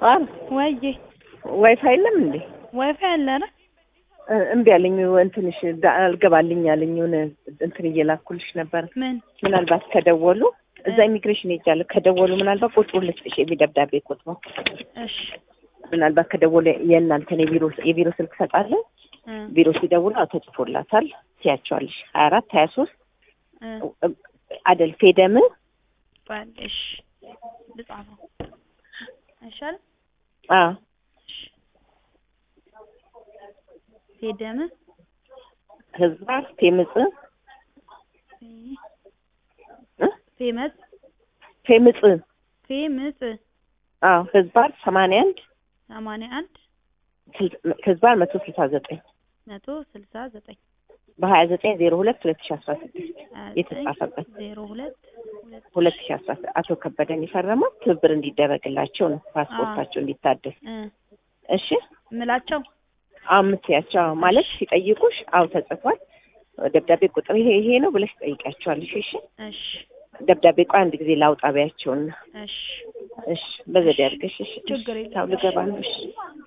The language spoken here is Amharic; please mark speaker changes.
Speaker 1: ኧረ
Speaker 2: ወይዬ
Speaker 1: ዋይፋይ የለም እንዴ?
Speaker 2: ዋይፋይ አለ አይደል?
Speaker 1: እ እምቢ አለኝ። እንትንሽ ዳ- አልገባልኝ አለኝ። የሆነ እንትን እየላኩልሽ ነበር።
Speaker 2: ምን
Speaker 1: ምናልባት ከደወሉ እዛ ኢሚግሬሽን ሄጃለሁ። ከደወሉ ምናልባት ቁጥሩን ልስጥሽ፣ የደብዳቤ ቁጥሩ
Speaker 2: እሺ
Speaker 1: ምናልባት ከደወሉ የእናንተን የቢሮ የቢሮ ስልክ ሰጣለሁ።
Speaker 2: እ
Speaker 1: ቢሮ ሲደውሉ አዎ ተጽፎላታል ትያቸዋለሽ። ሀያ አራት ሀያ ሶስት
Speaker 2: እ
Speaker 1: አደል ፌደም
Speaker 2: ባል እሺ ልጻፈው አይሻልም?
Speaker 1: አዎ
Speaker 2: ፌደም
Speaker 1: ህዝባ ፌምጽ እ
Speaker 2: ፌመስ
Speaker 1: ፌምጽ
Speaker 2: ፌምስ
Speaker 1: አዎ ህዝባር ሰማንያ አንድ
Speaker 2: ሰማንያ አንድ
Speaker 1: ህዝባር መቶ ስልሳ ዘጠኝ
Speaker 2: መቶ ስልሳ ዘጠኝ
Speaker 1: በሀያ ዘጠኝ ዜሮ ሁለት ሁለት ሺ አስራ ስድስት
Speaker 2: ሀያ ዘጠኝ
Speaker 1: የተጻፈበት
Speaker 2: ዜሮ ሁለት ሁለት
Speaker 1: ሁለት ሺ አስራ ስድስት አቶ ከበደን የፈረመው ትብብር እንዲደረግላቸው ነው ፓስፖርታቸው እንዲታደስ
Speaker 2: እ
Speaker 1: እሺ
Speaker 2: ምላቸው
Speaker 1: አምስያቸው አዎ ማለት ሲጠይቁሽ አዎ ተጽፏል ደብዳቤ ቁጥር ይሄ ይሄ ነው ብለሽ ትጠይቂያቸዋለሽ እሺ
Speaker 2: እሺ
Speaker 1: ደብዳቤ ቆይ አንድ ጊዜ ላውጣ ቢያቸውና
Speaker 2: እሺ
Speaker 1: እሺ በዘዴ አድርገሽ እሺ
Speaker 2: ችግር የለም።
Speaker 1: ታው ልገባ ነው እሺ